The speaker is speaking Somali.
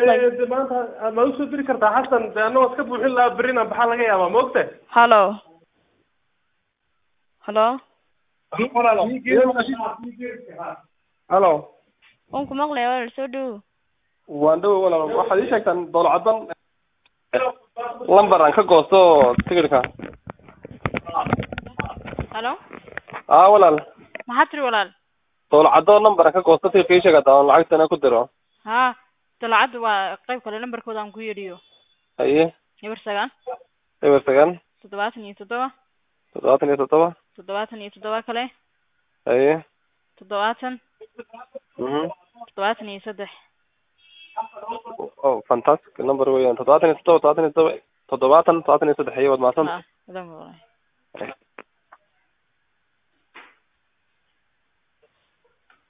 maqlay de maanta ma usoo diri kartaa xasan de anagoo iska buuxin lahaa berrina baxaa laga yaabaa ma ogtahay hallo hallo halo waan ku maqlaya walaal soo dhow waan dhow walaal waxaad ii sheegtaan dowlacaddan lamber aan ka goosto tigidhka hallo aa walaal maxaad tiri walaal dowlacaddo number aan ka goosto tigidhka ii sheeg haddaan lacagtana ku diro ha dalacadda waa qayb kale lambarkooda aan ku yedhiyo haye eber sagaal eber sagaal toddobaatan iyo toddoba toddobaatan iyo toddoba toddobaatan iyo toddoba kale haye toddobaatan mhm toddobaatan iyo saddex oh fantastic number weeyaan toddobaatan iyo toddoba toddobaatan iyo toddoba toddobaatan toddobaatan iyo saddex iyo waad mahadsan ha adan walaal